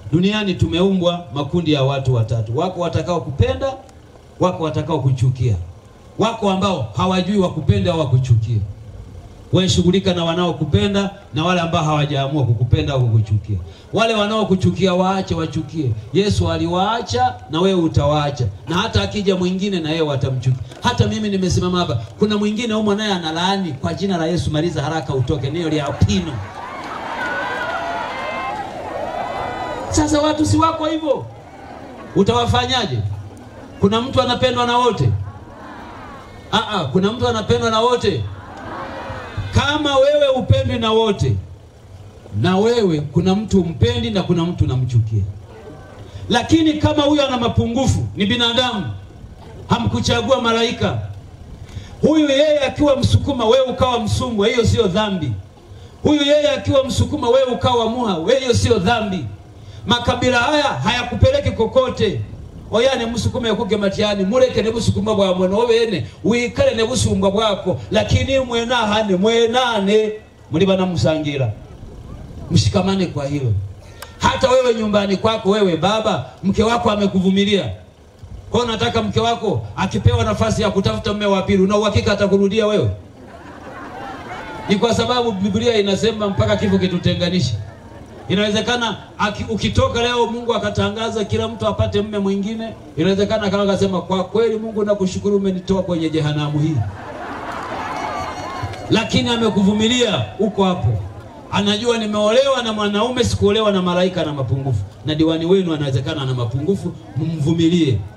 Duniani tumeumbwa makundi ya watu watatu, wako watakao kupenda, wako watakao kuchukia, wako ambao hawajui wakupenda au wakuchukia. Wewe shughulika na wanaokupenda na wale ambao hawajaamua kukupenda au kukuchukia. Wale wanaokuchukia waache wachukie. Yesu aliwaacha na wewe utawaacha, na hata akija mwingine na yeye watamchukia. Hata mimi nimesimama hapa, kuna mwingine humo naye analaani kwa jina la Yesu, maliza haraka utoke, nio lya pino. Sasa watu si wako hivyo, utawafanyaje? Kuna mtu anapendwa na wote? Aa, kuna mtu anapendwa na wote? Kama wewe upendwi na wote, na wewe kuna mtu umpendi na kuna mtu unamchukia. Lakini kama huyo ana mapungufu, ni binadamu, hamkuchagua malaika. Huyu yeye akiwa Msukuma, wewe ukawa Msumwa, hiyo sio dhambi. Huyu yeye akiwa Msukuma, wewe ukawa Muha, wewe hiyo sio dhambi. Makabila haya hayakupeleki kokote oyane musukuma yakuge matyani muleke ne busukuma bwamwe nobene wikale ne busumbwa bwako lakini mwenahane mwenane muli banamusangira mshikamane kwa hilo hata wewe nyumbani kwako wewe baba mke wako amekuvumilia kwa nataka mke wako akipewa nafasi ya kutafuta mume wa pili una uhakika atakurudia wewe ni kwa sababu Biblia inasema mpaka kifo kitutenganishe Inawezekana aki, ukitoka leo Mungu akatangaza kila mtu apate mme mwingine, inawezekana kama akasema kwa kweli, Mungu nakushukuru, umenitoa kwenye jehanamu hii, lakini amekuvumilia uko hapo. Anajua nimeolewa na mwanaume, sikuolewa na malaika na mapungufu, na diwani wenu anawezekana ana mapungufu, mumvumilie.